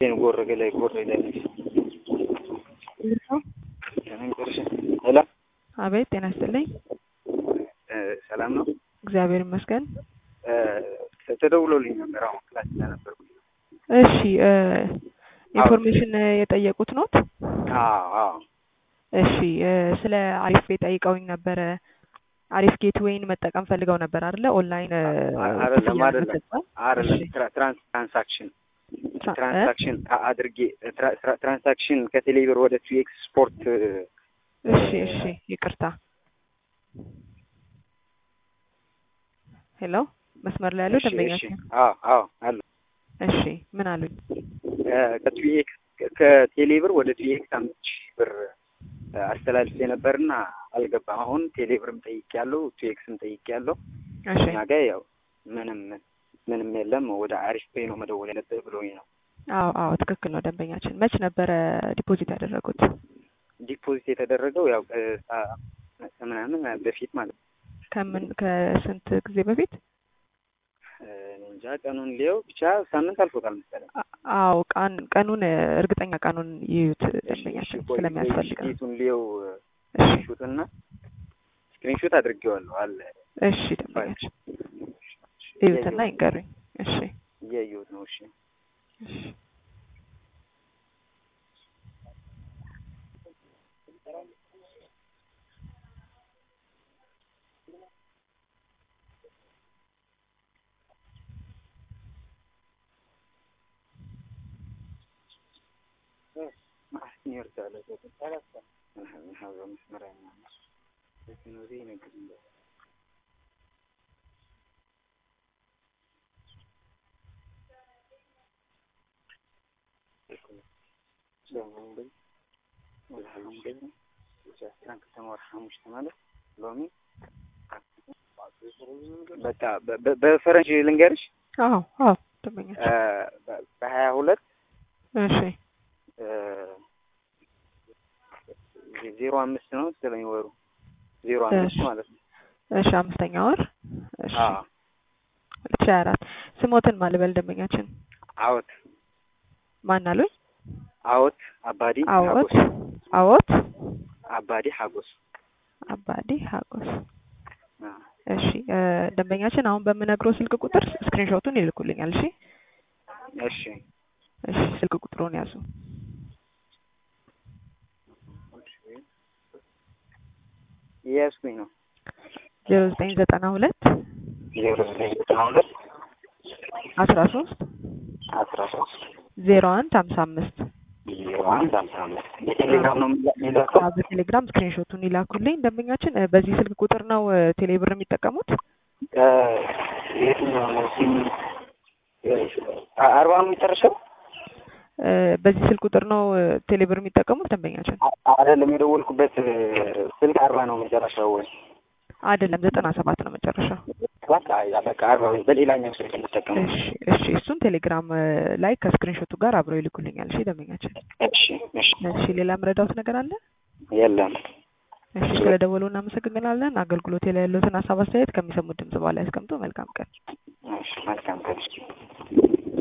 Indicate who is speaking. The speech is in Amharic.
Speaker 1: ጎረገ ላይ ጎረ ላይ
Speaker 2: ሰው
Speaker 1: ሄሎ፣
Speaker 2: አቤት፣ ጤና ይስጥልኝ።
Speaker 1: ሰላም ነው?
Speaker 2: እግዚአብሔር ይመስገን።
Speaker 1: ተደውሎልኝ ነበር አሁን ክላስ ስለነበርኩ።
Speaker 2: እሺ፣ ኢንፎርሜሽን የጠየቁት ኖት?
Speaker 1: አዎ አዎ።
Speaker 2: እሺ፣ ስለ አሪፍ ቤት ጠይቀውኝ ነበረ። አሪፍ ጌትዌይን መጠቀም ፈልገው ነበር አይደለ? ኦንላይን
Speaker 1: አይደለም አይደለም አይደለም፣ ትራንሳክሽን ትራንሳክሽን አድርጌ ትራንሳክሽን ከቴሌብር ወደ ቱ ኤክስፖርት
Speaker 2: እሺ እሺ፣ ይቅርታ። ሄሎ፣ መስመር ላይ ያለው ደንበኛችን?
Speaker 1: አዎ አዎ፣ አለ።
Speaker 2: እሺ፣ ምን አሉኝ?
Speaker 1: ከቱኤክስ ከቴሌብር ወደ ቱኤክስ አምስት ሺህ ብር አስተላልፌ ነበርና አልገባም። አሁን ቴሌብርም ጠይቄያለሁ፣ ቱኤክስም ጠይቄያለሁ።
Speaker 2: እሺ፣
Speaker 1: እኛ ጋ ያው ምንም ምንም የለም። ወደ አሪፍ ፔይ ነው መደወል ያለብህ ብሎኝ ነው።
Speaker 2: አዎ አዎ፣ ትክክል ነው ደንበኛችን። መች ነበረ ዲፖዚት ያደረጉት?
Speaker 1: ዲፖዚት የተደረገው ያው ምናምን በፊት ማለት ነው።
Speaker 2: ከምን ከስንት ጊዜ በፊት?
Speaker 1: እንጃ ቀኑን ሊየው ብቻ ሳምንት አልፎታል መሰለኝ።
Speaker 2: አዎ ቀን ቀኑን እርግጠኛ ቀኑን ይዩት ደንበኛችን ስለሚያስፈልገው።
Speaker 1: ቱን ሊየው ስክሪንሹት እና ስክሪንሹት አድርጌዋለሁ አለ።
Speaker 2: እሺ ደንበኛችን ይዩትና ይንገሩኝ። እሺ
Speaker 1: እያየሁት ነው። እሺ
Speaker 2: እሺ
Speaker 1: በቃ በፈረንጅ ልንገርሽ።
Speaker 2: አዎ አዎ ደንበኛችን
Speaker 1: በሀያ ሁለት
Speaker 2: እሺ
Speaker 1: ዜሮ አምስት ነው መሰለኝ ወሩ ዜሮ አምስት ማለት ነው።
Speaker 2: እሺ አምስተኛ ወር እሺ ሁለት ሺህ አራት ስሞትን ማልበል ደንበኛችን
Speaker 1: አዎት
Speaker 2: ማን አሉኝ?
Speaker 1: አዎት አባዲ
Speaker 2: አዎት አዎት
Speaker 1: አባዲ ሀጎስ
Speaker 2: አባዲ ሀጎስ እሺ ደንበኛችን አሁን በምነግረው ስልክ ቁጥር ስክሪንሾቱን ይልኩልኛል። እሺ
Speaker 1: እሺ
Speaker 2: እሺ ስልክ ቁጥሩን ያዙ።
Speaker 1: እያዝኩኝ ነው።
Speaker 2: ዜሮ ዘጠኝ ዘጠና ሁለት
Speaker 1: ዜሮ ዘጠኝ ዘጠና ሁለት
Speaker 2: አስራ ሶስት
Speaker 1: አስራ ሶስት
Speaker 2: ዜሮ አንድ ሀምሳ አምስት
Speaker 1: ዜሮ አንድ ሀምሳ አምስት የቴሌግራም ነው የሚላከው።
Speaker 2: በቴሌግራም ስክሪንሾቱን ይላኩልኝ። ደንበኛችን በዚህ ስልክ ቁጥር ነው ቴሌብር የሚጠቀሙት?
Speaker 1: የትኛው ነው ሲም አርባ ነው የሚጨርሰው?
Speaker 2: በዚህ ስልክ ቁጥር ነው ቴሌብር የሚጠቀሙት ደንበኛችን?
Speaker 1: አይደለም የደወልኩበት ስልክ አርባ ነው መጨረሻው ወይ?
Speaker 2: አይደለም ዘጠና ሰባት ነው መጨረሻው።
Speaker 1: በቃ በቃ አርባ በሌላኛው ስልክ የምጠቀመው።
Speaker 2: እሺ እሺ፣ እሱን ቴሌግራም ላይ ከስክሪንሾቱ ጋር አብረው ይልኩልኛል። እሺ ደንበኛችን።
Speaker 1: እሺ እሺ።
Speaker 2: እሺ ሌላ ምረዳውት ነገር አለ?
Speaker 1: የለም።
Speaker 2: እሺ ስለደወሉ እናመሰግናለን። አገልግሎት ላይ ያለዎትን ሀሳብ አስተያየት ከሚሰሙት ድምጽ በኋላ ያስቀምጡ። መልካም ቀን።
Speaker 1: እሺ መልካም ቀን።